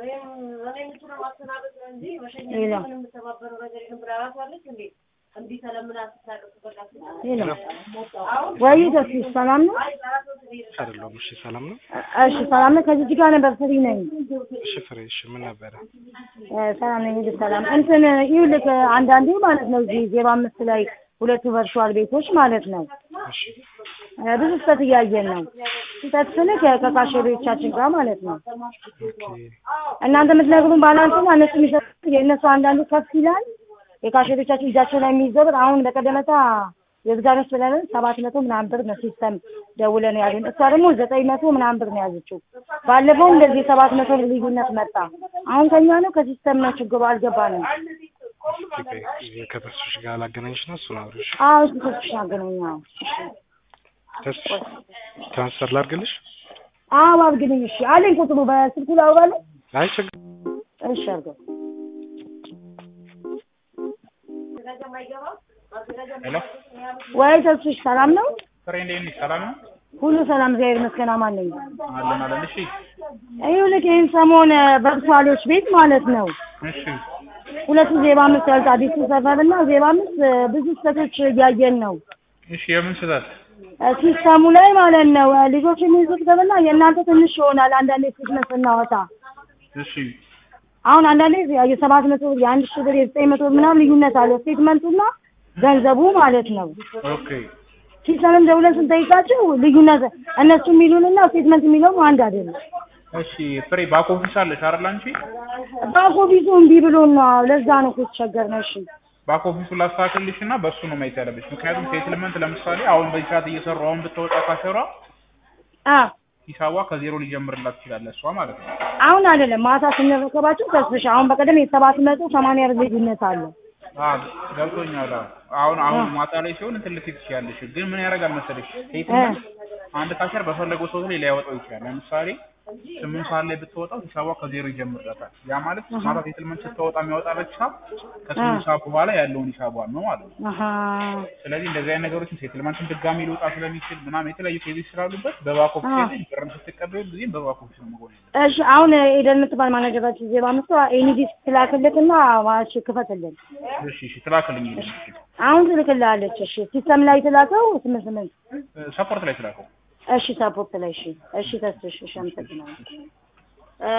ሄሎ ሄሎ ወይ ተስፋ ሰላም ነው? አይደለሁም። እሺ ሰላም ነው። እሺ ሰላም ነው። ከዚህ ጋር ነበር ፍሪ ነኝ። እሺ ፍሬ፣ እሺ ምን ነበረ? ሰላም ነኝ። ሁሉ ሰላም እንትን ይኸውልህ አንዳንዴ ማለት ነው እዚህ ዜሮ አምስት ላይ ሁለቱ ቨርቹዋል ቤቶች ማለት ነው እሺ ብዙ ስህተት እያየን ነው። ስህተት ስልክ ከካሸሪዎቻችን ጋር ማለት ነው። ኦኬ እናንተ የምትነግሩን ባላንስና እነሱ የሚሰጡት የእነሱ አንዳንዱ ከፍ ይላል። የካሸሪዎቻችን እጃቸው ላይ የሚይዘው ብር አሁን በቀደመታ የግዛኖች ብለን ሰባት መቶ ምናምን ብር ነው ሲስተም ደውለን ያሉን። እሷ ደግሞ ዘጠኝ መቶ ምናምን ብር ነው ያዘችው። ባለፈው እንደዚህ የሰባት መቶ ብር ልዩነት መጣ። አሁን ከኛ ነው ከሲስተም ነው ችግሩ። አልገባንም። ኦኬ ከተስፍሽ ጋር ላገናኝሽ ነው እሱን አብረሽ አዎ እሱ ተስፍሽ አገናኛ ተስፍሽ ትራንስፈር ላድርግልሽ? አዎ አድርግልኝ። እሺ አለኝ ቁጥሩ በስልኩ ላውራለሁ። አይ ችግር እሺ አድርገው። ሄሎ ወይ ተስፍሽ ሰላም ነው? ፍሬ እንዴት ነሽ? ሰላም ነው? ሁሉ ሰላም እግዚአብሔር ይመስገን። አማን ነኝ። አለን አለን። እሺ ይኸውልህ ይህን ሰሞን በርሷሌዎች ቤት ማለት ነው እሺ ሁለቱ ዜባ አምስት ያልታ አዲሱ ሰፈር እና ዜባ አምስት ብዙ ስህተቶች እያየን ነው እሺ የምን ስህተት? ሲስተሙ ላይ ማለት ነው። ልጆች የሚይዙት ገብና የእናንተ ትንሽ ይሆናል። አንዳንዴ ስድመት ስናወጣ እሺ አሁን አንዳንዴ የሰባት መቶ ብር የአንድ ሺህ ብር የዘጠኝ መቶ ብር ምናምን ልዩነት አለው ስቴትመንቱና ገንዘቡ ማለት ነው። ኦኬ ሲስተምን ደውለን ስንጠይቃቸው ልዩነት እነሱ የሚሉንና ስቴትመንት የሚለውም አንድ አይደለም። እሺ ፍሬ ባክ ኦፊስ አለሽ አይደል አንቺ? ባክ ኦፊሱ እምቢ ብሎን ነው። ለዛ ነው እኮ የተቸገርነው። እሺ ባክ ኦፊሱን ላስተካክልሽ እና በእሱ ነው ማየት ያለብሽ። ምክንያቱም ሴትልመንት ለምሳሌ አሁን በዚህ ሰዓት እየሰሩ አሁን ብትወጣ ካሸሯ አ ሂሳቧ ከዜሮ ሊጀምርላት ይችላል እሷ ማለት ነው። አሁን አይደለም ማታ ስንረከባቸው ተስፍሽ አሁን በቀደም የሰባት መቶ ሰማንያ ብር ልዩነት አለው። አዎ ገብቶኛል። አዎ። አሁን አሁን ማታ ላይ ሲሆን እንትን ልትይ ትችያለሽ። ግን ምን ያደርጋል መሰለሽ ሴትልመንት አንድ ካሸር በፈለገው ሰው ላይ ሊያወጣው ይችላል። ለምሳሌ ስምንት ሰዓት ላይ ብትወጣው ሂሳቧ ከዜሮ ይጀምርላታል። ያ ማለት ማታ ሴትልመንት ስትወጣ የሚያወጣለት ሂሳብ ከስምንት ሰዓት በኋላ ያለውን ሂሳቧን ነው ማለት ነው። አሀ ስለዚህ እንደዚህ አይነት ነገሮችን ሴትልመንትን ድጋሚ ሊወጣ ስለሚችል ምናምን የተለያዩ ኬዞች ስላሉበት በባክ ኦፊስ ላይ ብርን ስትቀበሉ ጊዜም በባክ ኦፊስ ነው መሆን ያለበት። እሺ አሁን ኤደን የምትባል ማናጀራችን ዜባ አምስት ኤኒዲስ ትላክልክና እሺ ክፈትልን። እሺ እሺ ትላክልኝ እሺ አሁን ትልክልሃለች። እሺ ሲስተም ላይ ትላከው ስምንት ስምንት ሰፖርት ላይ ትላከው እሺ ሰፖርት ላይ እሺ እሺ ተስፍሽ እሺ አመሰግናለሁ።